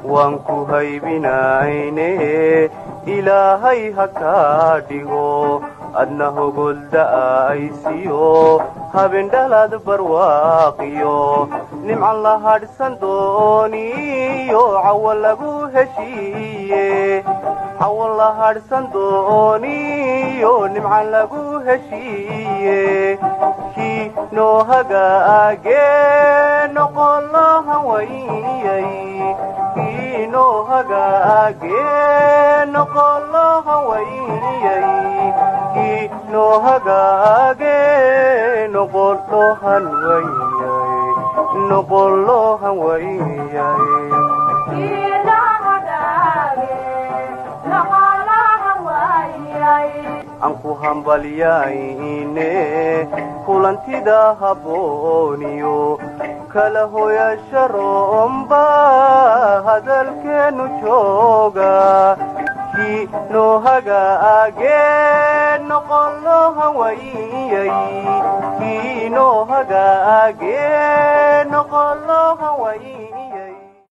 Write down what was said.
waan ku haybinayne ilaahay ha kaa dhigo adna hogolda'aysiyo habendhalad barwaaqiyo nimcan la hadhsan dooniyo cawo lagu heshiiye cawo la hadhsan dooniyo nimcan lagu heshiiye kii noo hagaagee noqolo hawayay kii noo hagaagee noqolo hawayay kii noo hagaagee noqolo hanwayay noqolo hanwayay aan ku hambalyayne kulantida habbooniyo kala hoyasha roomba hadalkeennu jooga kii noo hagaagee noqolo hawayay kii noo hagaagee noqolo hawayay